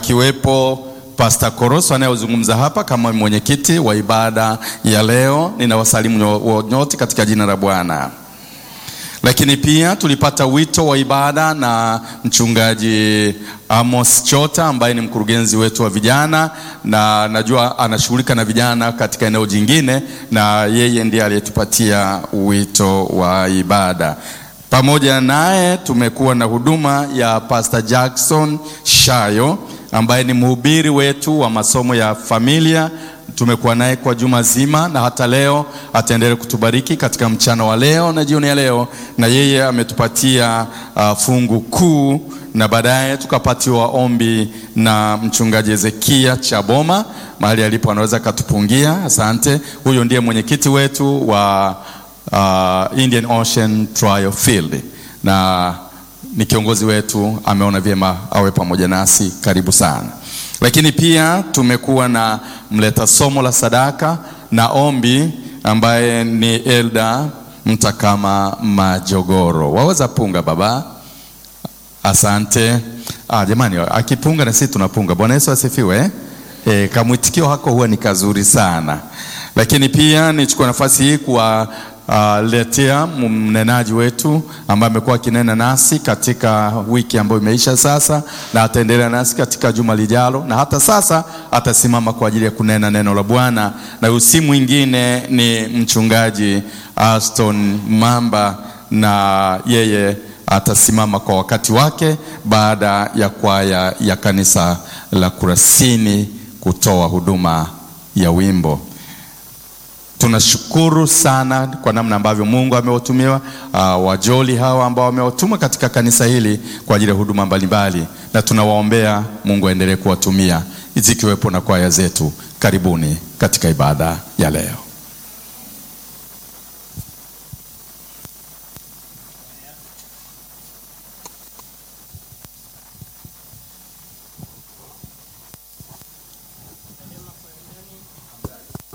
akiwepo Pastor Koroso anayezungumza hapa kama mwenyekiti wa ibada ya leo. Ninawasalimu nyo- nyote katika jina la Bwana. Lakini pia tulipata wito wa ibada na mchungaji Amos Chota ambaye ni mkurugenzi wetu wa vijana, na najua anashughulika na vijana katika eneo jingine, na yeye ndiye aliyetupatia wito wa ibada. Pamoja naye tumekuwa na huduma ya Pastor Jackson Shayo ambaye ni mhubiri wetu wa masomo ya familia tumekuwa naye kwa juma zima na hata leo ataendelea kutubariki katika mchana wa leo na jioni ya leo, na yeye ametupatia uh, fungu kuu, na baadaye tukapatiwa ombi na mchungaji Hezekia Chaboma mahali alipo, anaweza akatupungia. Asante. Huyo ndiye mwenyekiti wetu wa uh, Indian Ocean Trial Field na ni kiongozi wetu, ameona vyema awe pamoja nasi. Karibu sana. Lakini pia tumekuwa na mleta somo la sadaka na ombi ambaye ni Elda Mtakama Majogoro. Waweza punga baba? Asante. Ah, jamani, akipunga na sisi tunapunga. Bwana Yesu asifiwe. E, kamwitikio hako huwa ni kazuri sana. Lakini pia nichukua nafasi hii kuwa uh, letea mnenaji wetu ambaye amekuwa akinena nasi katika wiki ambayo imeisha sasa, na ataendelea nasi katika juma lijalo, na hata sasa atasimama kwa ajili ya kunena neno la Bwana, na usi mwingine ni mchungaji Aston Mamba, na yeye atasimama kwa wakati wake baada ya kwaya ya kanisa la Kurasini kutoa huduma ya wimbo. Tunashukuru sana kwa namna ambavyo Mungu amewatumia uh, wajoli hawa ambao amewatuma katika kanisa hili kwa ajili ya huduma mbalimbali, na tunawaombea Mungu aendelee kuwatumia zikiwepo na kwaya zetu. Karibuni katika ibada ya leo.